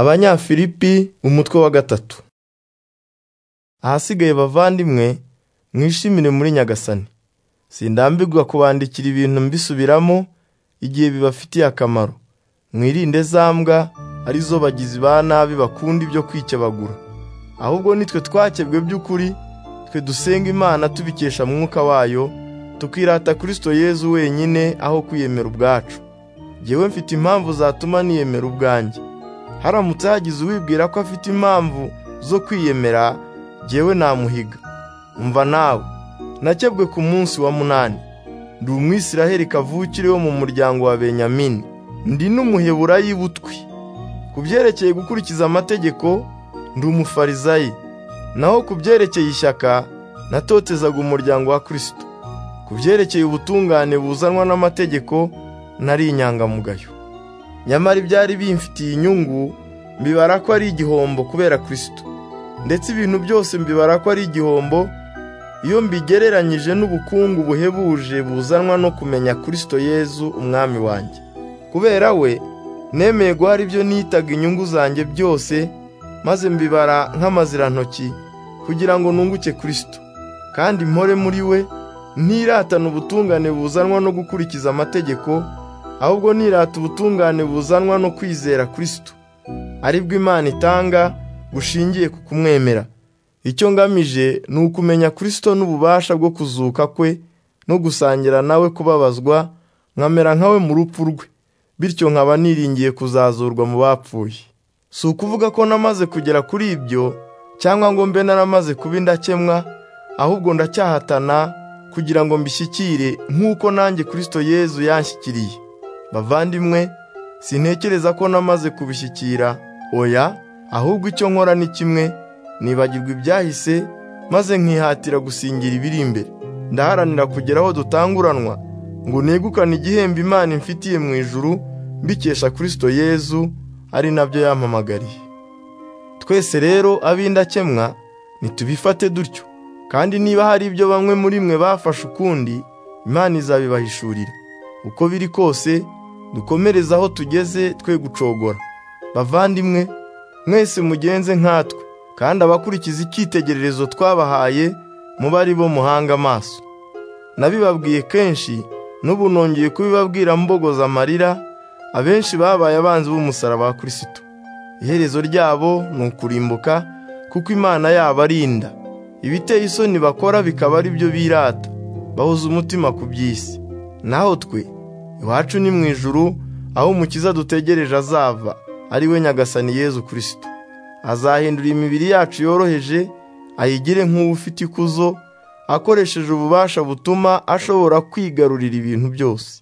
abanyafilipi umutwe wa gatatu ahasigaye bavandimwe mwishimire muri nyagasani sindambirwa kubandikira ibintu mbisubiramo igihe bibafitiye akamaro mwirinde za mbwa arizo bagizi ba nabi bakunda ibyo kwikebagura ahubwo nitwe twakebwe by'ukuri twe dusenga imana tubikesha mwuka wayo tukirata kirisito yezu wenyine aho kwiyemera ubwacu ngewe mfite impamvu zatuma niyemera ubwanjye haramutse hagize uwibwira ko afite impamvu zo kwiyemera ngewe namuhiga umva nawe nakebwe ku munsi wa munani ndi umwisiraheli kavukire wo mu muryango wa benyamini ndi n'umuheburayi butwi ku byerekeye gukurikiza amategeko ndi umufarizayi naho ku byerekeye ishyaka natotezaga umuryango wa kirisito ku byerekeye ubutungane buzanwa n'amategeko nari inyangamugayo nyamara ibyari bimfitiye inyungu mbibara ko ari igihombo kubera kirisito ndetse ibintu byose mbibara ko ari igihombo iyo mbigereranyije n'ubukungu buhebuje buzanwa no kumenya kirisito yezu umwami wanjye kubera we nemeye guhara ibyo nitaga inyungu zanjye byose maze mbibara nk'amazirantoki kugira ngo nunguke kirisito kandi mpore muri we ntiratane ubutungane buzanwa no gukurikiza amategeko ahubwo nirata ubutungane buzanwa no kwizera kirisito aribwo imana itanga bushingiye ku kumwemera icyo ngamije ni ukumenya kirisito n'ububasha bwo kuzuka kwe no gusangira nawe kubabazwa nkamera nkawe mu rupfu rwe bityo nkaba niringiye kuzazurwa mu bapfuye si ukuvuga ko namaze kugera kuri ibyo cyangwa ngo mbe naramaze kuba indakemwa ahubwo ndacyahatana kugira ngo mbishyikire nk'uko nanjye kirisito yezu yanshyikiriye bavandimwe sintekereza ko namaze kubishyikira oya ahubwo icyo nkora ni kimwe nibagirwa ibyahise maze nkihatira gusingira ibiri imbere ndaharanira kugera aho dutanguranwa ngo negukane igihembo imana imfitiye mu ijuru mbikesha kirisito yezu ari nabyo yampamagariye twese rero ab'indakemwa ntitubifate dutyo kandi niba hari ibyo bamwe muri mwe bafashe ukundi imana izabibahishurira uko biri kose dukomereze aho tugeze twe gucogora bavandimwe mwese mugenze nkatwe kandi abakurikiza icyitegererezo twabahaye muba ari bo muhanga amaso nabibabwiye kenshi n'ubu nongeye kubibabwira mbogoza amarira abenshi babaye abanzi b'umusaraba wa kirisito iherezo ryabo ni ukurimbuka kuko imana yabo arinda ibiteye isoni bakora bikaba ari byo birata bahuza umutima ku by'isi naho twe iwacu ni mu ijuru aho umukiza dutegereje azava ari we nyagasani yezu kirisito azahindura imibiri yacu yoroheje ayigire nk'uwo ufite ikuzo akoresheje ububasha butuma ashobora kwigarurira ibintu byose